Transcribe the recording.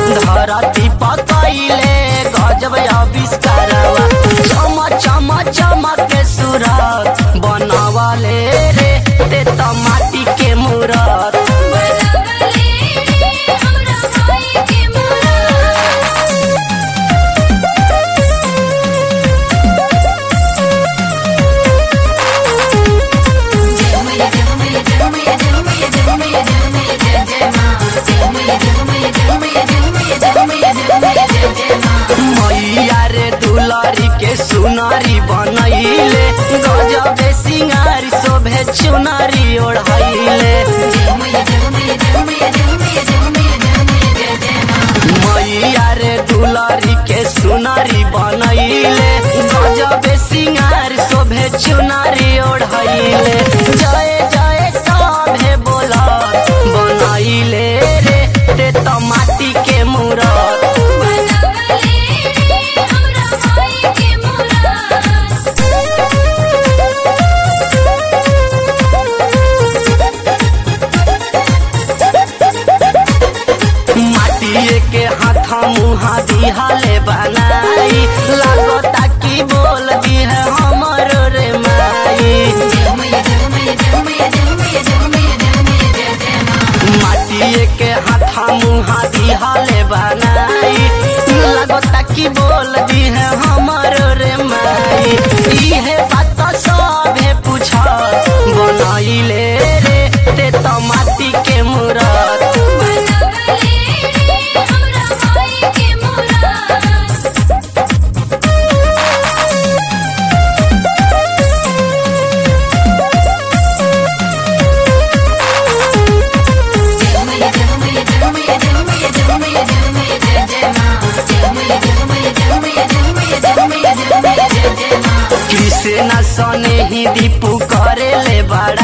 धरती पकैले गजब आविष्कारवा चम चम चमक के सूरत बनवले रे ते त माटी के मूरत बनवले रे हमरा माई के मूरत मैया रे दुलारी के सुनारी बनैले गजबे सिंगारी शोभे चुनारी ओढ़ैले मैया रे दुलारी के सुनारी बनैले गजबे सिंगार शोभे चुनारी ओढ़ैले जय जय सभे बोला बनैले रे ते त माटी के मूरत माटिए के हाथ मुहा दिहाले बनाई लागता की बोल दी है हमर रे माई माटिए के हाथ मुहा दिहाले बनाई लागता की बोल दी है हमर रे माई इहे बात सभे पूछ बनैले रे ते त माटी के मूरत कृष्ण सने ही दीपू करे ले बड़ा